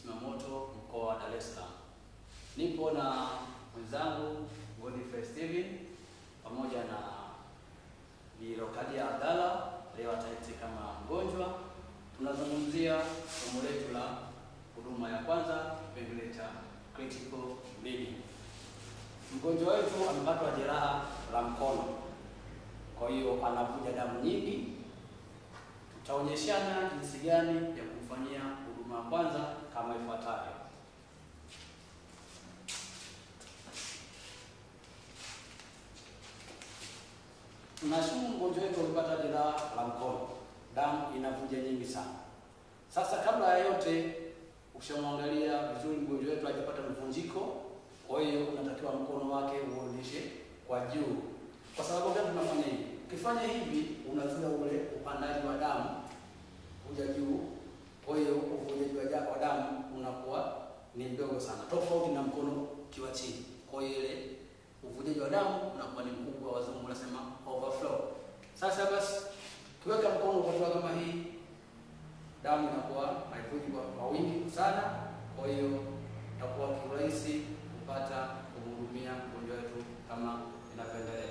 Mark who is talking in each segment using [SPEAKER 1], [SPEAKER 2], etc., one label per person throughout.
[SPEAKER 1] Zimamoto mkoa wa Dar es Salaam. Nipo na mwenzangu Godfrey Steven pamoja na Bi Rokadia Abdalla, leo ataiti kama mgonjwa. Tunazungumzia somo letu la huduma ya kwanza, kipengele cha critical bleeding. Mgonjwa wetu amepatwa jeraha la mkono, kwa hiyo anavuja damu nyingi. Tutaonyeshana jinsi gani ya kumfanyia huduma ya kwanza kama ifuatavyo. Tunashumu mgonjwa wetu amepata jeraha la mkono, damu inavuja nyingi sana. Sasa kabla ya yote, ukishamwangalia vizuri mgonjwa wetu hajapata mvunjiko, kwa hiyo unatakiwa mkono wake uonyeshe kwa juu. Kwa sababu gani tunafanya hivi? Ukifanya hivi, unazuia ule upandaji wa damu kuja juu, kwa hiyo uvujaji wa ja- wa damu unakuwa ni mdogo sana, tofauti na mkono ukiwa chini. Kwa hiyo ile uvujaji wa damu unakuwa ni mkubwa, wazungu wanasema overflow. Sasa basi, kiweka mkono ukatua kama hii, damu inakuwa haivuji kwa kwa wingi sana, kwa hiyo itakuwa kiurahisi kupata kumhudumia mgonjwa wetu kama inavyoendelea.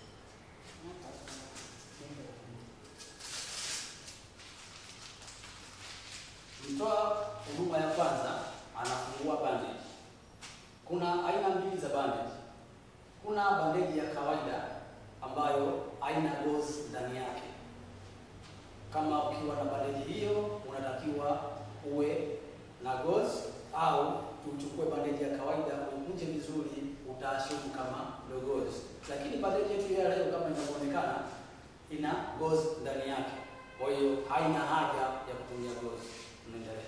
[SPEAKER 1] Mtoa huduma ya kwanza anafungua bandage. Kuna aina mbili za bandage. Kuna bandeji ya kawaida ambayo haina gauze ndani yake. Kama ukiwa na bandeji hiyo, unatakiwa uwe na gauze au uchukue bandeji ya kawaida ukunje vizuri, utaashumu kama ndio gauze. Lakini bandeji yetu ya leo kama inavyoonekana ina gauze ndani yake, kwa hiyo haina haja ya kutumia gauze. Tunaendelea.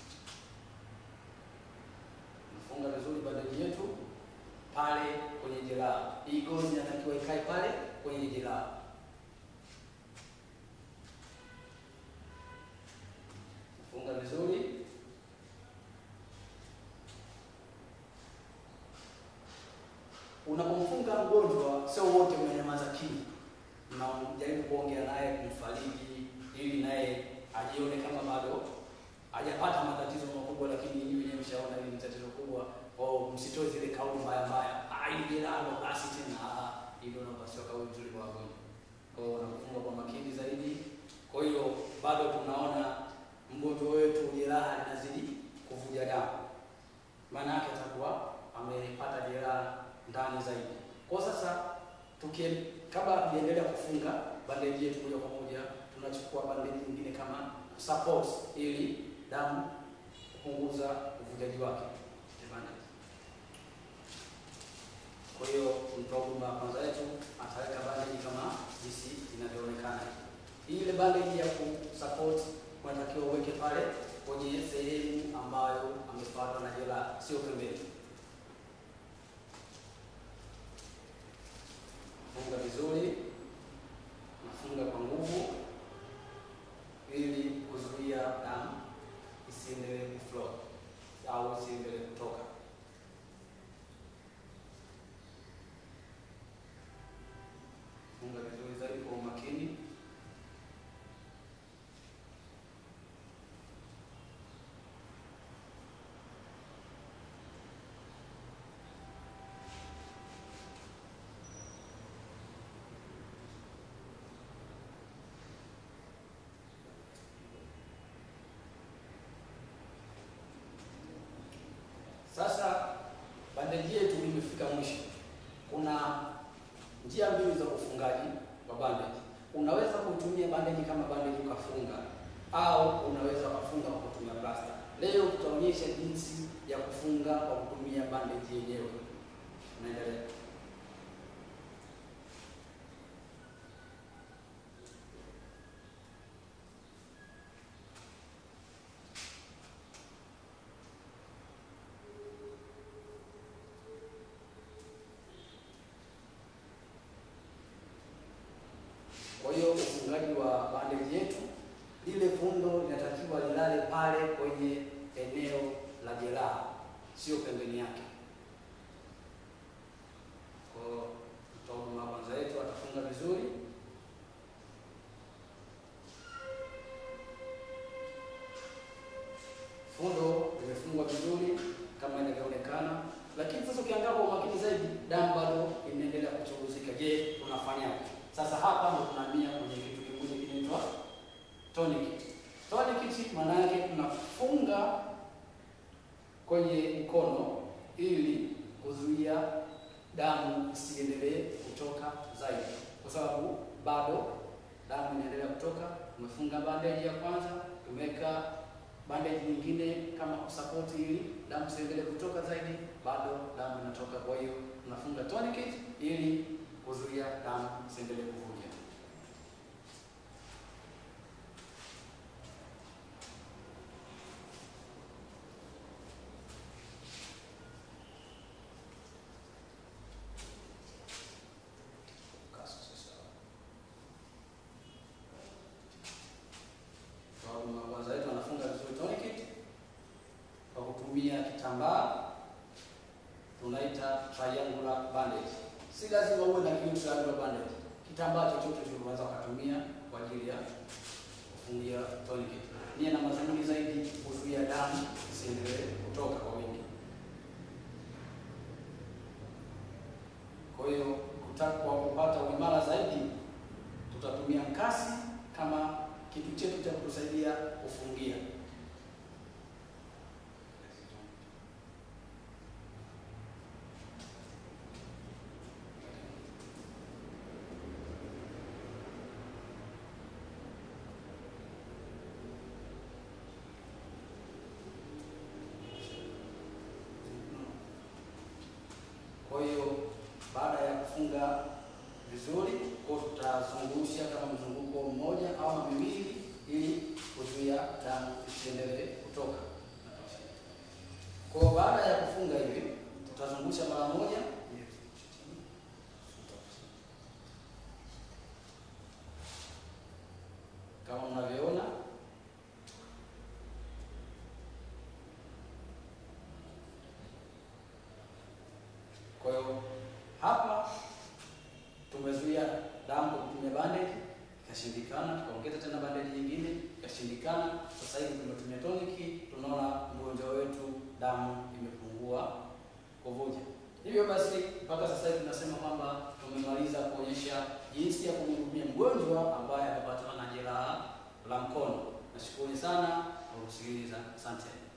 [SPEAKER 1] Nafunga vizuri bandeji yetu pale kwenye jeraha. Hii gozi inatakiwa ikae pale kwenye jeraha. Funga vizuri. Unapomfunga mgonjwa, sio wote mnanyamaza kimya, mnajaribu kuongea naye, kumfariji ili naye ajione kama bado hajapata matatizo makubwa, lakini nyinyi wenyewe mshaona hili ni tatizo kubwa. Oh, msitoe zile kauli mbaya mbaya, ah, hili jeraha ndo basi tena. Ah, hilo napaswa kauli nzuri kwa wagonjwa. Kwa hiyo wanakufunga kwa makini zaidi. Kwa hiyo bado tunaona mgonjwa wetu jeraha linazidi kuvuja damu, maana yake atakuwa amepata jeraha ndani zaidi. Kwa sasa tukie, kabla tujaendelea kufunga bandeji yetu moja kwa moja, tunachukua bandeji nyingine kama support ili damu kupunguza uvujaji wake bandage. Kwa hiyo mtoa huduma ya kwanza yetu ataweka bandage kama jinsi inavyoonekana. Ile bandage ya kusupport unatakiwa uweke pale kwenye sehemu ambayo amepatwa na jeraha, sio pembeni. Funga vizuri, nafunga kwa nguvu ili kuzuia damu isiendelee kuflow au isiendelee kutoka. Funga vizuri zaidi kwa umakini. Sasa bandeji yetu imefika mwisho. Kuna njia mbili za ufungaji wa bandage. Unaweza kutumia bandage kama bandage ukafunga, au unaweza kufunga kwa kutumia plasta. Leo tutaonyesha jinsi ya kufunga kwa kutumia bandage yenyewe. Unaendelea. Kwa hiyo ufungaji wa bandage yetu, lile fundo linatakiwa lilale pale kwenye eneo la jeraha, sio pembeni yake. Kwa hiyo mtoa huduma kwanza yetu atafunga vizuri. Fundo limefungwa imefungwa vizuri kama inavyoonekana, lakini sasa ukiangalia kwa umakini zaidi, damu bado inaendelea kuchuruzika. Je, tunafanyaje? Sasa hapa ndo tunahamia kwenye kitu kimoja kinaitwa tourniquet. Tourniquet maana yake tunafunga kwenye mkono ili kuzuia damu isiendelee kutoka zaidi, kwa sababu bado damu inaendelea kutoka. Tumefunga bandage ya kwanza, tumeweka bandage nyingine kama support ili damu isiendelee kutoka zaidi, bado damu inatoka. Kwa hiyo tunafunga tourniquet ili kuzuia damu isiendelee kuvuja. Mgonjwa wetu anafunga vizuri tourniquet kwa kutumia kitambaa tunaita triangular bandage. Si lazima uwe na hiyo triangular bandage, kitambaa chochote tu unaweza ukatumia kwa ajili ya kufungia tourniquet. Nia na madhumuni zaidi kuzuia damu isiendelee kutoka kwa wingi. Kwa hiyo kutaka kwa kupata uimara zaidi, tutatumia mkasi kama kitu chetu cha kutusaidia kufungia. Kwa hiyo baada ya kufunga vizuri, kwa tutazungusha kama mzunguko mmoja au miwili, ili kuzuia damu isiendelee kutoka. Kwa baada ya kufunga hivi, tutazungusha mara moja kama mnavyoona. Kwa hiyo hapa tumezuia damu kwa kutumia bandage, ikashindikana. Tukaongeza tena bandage nyingine, ikashindikana. Sasa hivi tumetumia toniki, tunaona mgonjwa wetu damu imepungua kuvuja. Hivyo basi mpaka sasa hivi tunasema kwamba tumemaliza kuonyesha jinsi ya kumhudumia mgonjwa ambaye amepatana na jeraha la mkono. Nashukuru sana kwa kusikiliza, asante.